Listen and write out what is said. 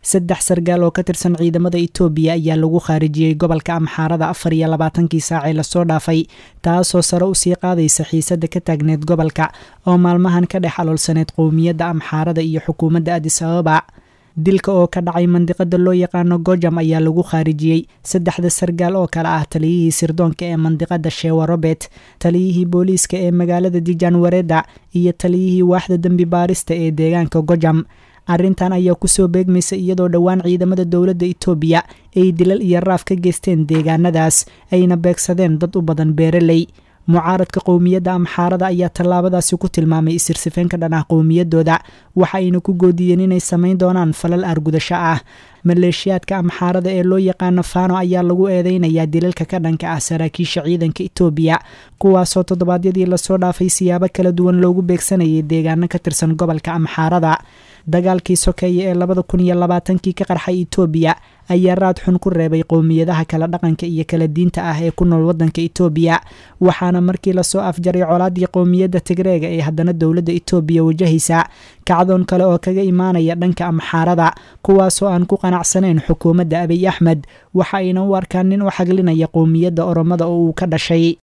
saddex sargaal oo ka tirsan ciidamada itoobiya ayaa lagu khaarijiyey gobolka amxaarada afar iyo labaatankii saacee lasoo dhaafay taasoo sare usii qaadaysa xiisadda ka taagneed gobolka oo maalmahan ka dhex aloolsaneed qowmiyadda amxaarada iyo xukuumadda adis ababa dilka oo ka dhacay mandiqada loo yaqaano gojam ayaa lagu khaarijiyey saddexda sargaal oo kale ah taliyihii sirdoonka ee mandiqada shewa robert taliyihii booliiska ee magaalada dijan wareda iyo taliyihii waaxda dembi baarista ee deegaanka gojam arrintan ayaa kusoo beegmaysa iyadoo dhowaan ciidamada dowladda itoobiya ay dilal iyo raaf ka geysteen deegaanadaas ayna beegsadeen dad u badan beeraley mucaaradka qowmiyadda amxaarada ayaa tallaabadaasi ku tilmaamay isirsifeen ka dhan ah qowmiyaddooda waxa ayna ku goodiyeen inay samayn doonaan falal argudasho ah maleeshiyaadka amxaarada ee loo yaqaano fano ayaa lagu eedeynayaa dilalka ka dhanka ah saraakiisha ciidanka itoobiya kuwaasoo toddobaadyadii lasoo dhaafay siyaabo kala duwan loogu beegsanayay deegaano ka tirsan gobolka amxaarada dagaalkii sokeeye ee labada kun iyo labaatankii ka qarxay itoobiya ayaa raad xun ku reebay qowmiyadaha kala dhaqanka iyo kala diinta ah ee ku nool waddanka itoobiya waxaana markii lasoo afjaray colaadii qowmiyadda tigreega ee haddana dowladda itoobiya wajahaysa kacdoon kale oo kaga imaanaya dhanka amxaarada kuwaasoo aan ku qanacsanayn xukuumadda abiy axmed waxa ayna u arkaan nin u xaglinaya qowmiyadda oromada oo uu ka dhashay